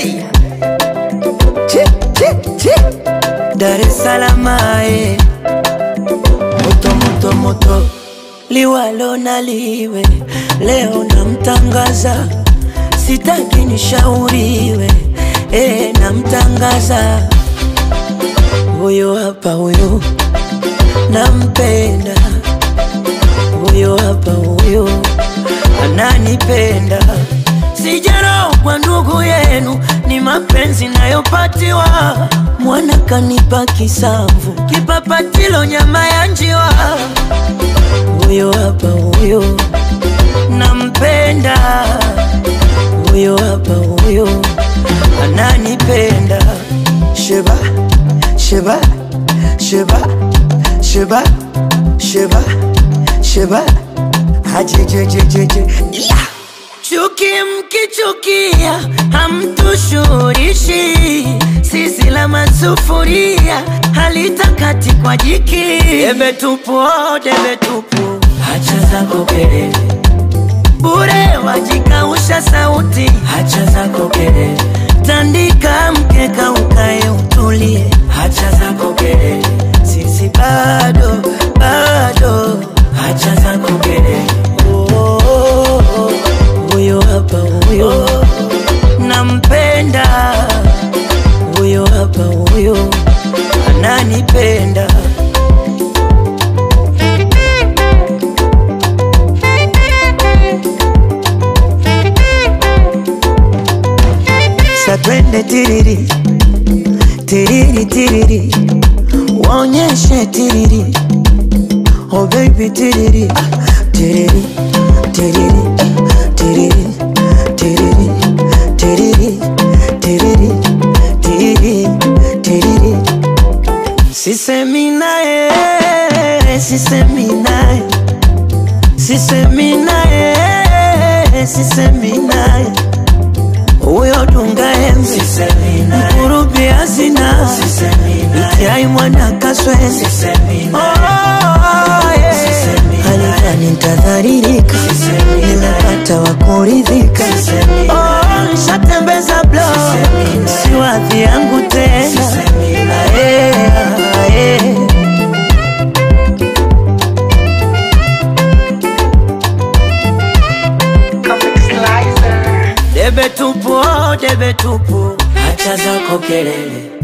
hey. Chi, chi, chi. Dar es Salaam ae. moto moto moto liwalo na liwe leo namtangaza sitaki nishauriwe e, namtangaza huyo hapa huyo nampenda huyo hapa huyo ananipenda sijarau kwa ndugu yenu ni mapenzi nayopatiwa mwana kanipa kisamvu kipapatilo nyama ya njiwa huyo hapa huyo nampenda huyo hapa huyo ananipenda sheba sheba sheba sheba sheba sheba hajejejejeje yeah. Chuki mkichukia hamtushurishi, sisi la masufuria halitakati kwa jiki. Debe tupu, oh, debe tupu, hacha zako kelele bure, wajikausha sauti, hacha zako kelele, tandika mkeka ukae utulie, hacha zako kelele, sisi bado bado, hacha zako kelele oh, oh, oh, oh huyo hapa huyo nampenda huyo hapa huyo ananipenda satwende tiriri tiriri tiriri waonyeshe tiriri oh baby tiriri tiriri tiriri tiriri tiriri tiriri tiriri tiriri tiriri sisemi naye sisemi naye sisemi naye sisemi naye huyo dunga embe mkurubi hazina ikiai mwana kaswezi halikani ntadharirika nimepata wa kuridhika Oh, nishatembeza blo si wadhi yangu tena Ae, ae. debe tupu oh, debe tupu hacha zako kelele